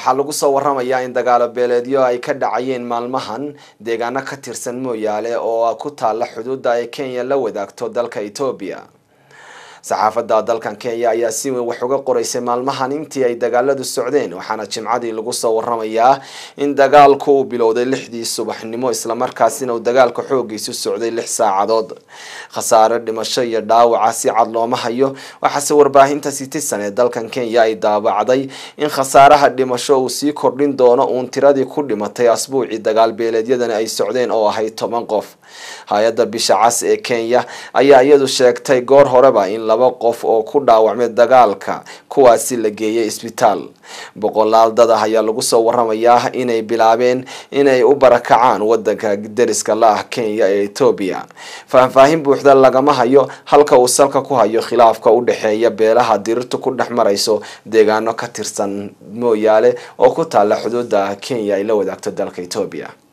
waxaa lagu soo waramayaa in dagaalo beeleedyo ay ka dhacayeen maalmahan deegaano ka tirsan mooyaale oo ku taala xuduudda ay kenya la wadaagto dalka etoobiya saxaafadda dalkan kenya ayaa si weyn wax uga qoreysay maalmahan intii ay dagaaladu socdeen waxaana jimcadii lagu soo waramayaa in dagaalku uu bilowday lixdii subaxnimo islamarkaasina uu dagaalka xoogiisu socday lix saacadood khasaare dhimasho iyo dhaawaca si cad looma hayo waxaase warbaahinta citizen ee dalkan kenya ay daabacday in khasaaraha dhimasho uu sii kordhin doono uun tiradii ku dhimatay asbuucii dagaal beeleedyadani ay socdeen oo ahayd toban qof hay-adda bisha cas ee kenya ayaa iyadu sheegtay goor horeba in laba qof oo ku dhaawacmay dagaalka kuwaasi la geeyay isbitaal boqolaal dad ah ayaa lagu soo waramayaa inay bilaabeen inay u barakacaan wadanka deriska la ah kenya ee etoobiya faahfaahin buuxda lagama hayo halka uu salka ku hayo khilaafka u dhexeeya beelaha dirirtu ku dhex marayso deegaano ka tirsan mooyaale oo ku taala xuduudda kenya ay la wadaagto dalka etoobiya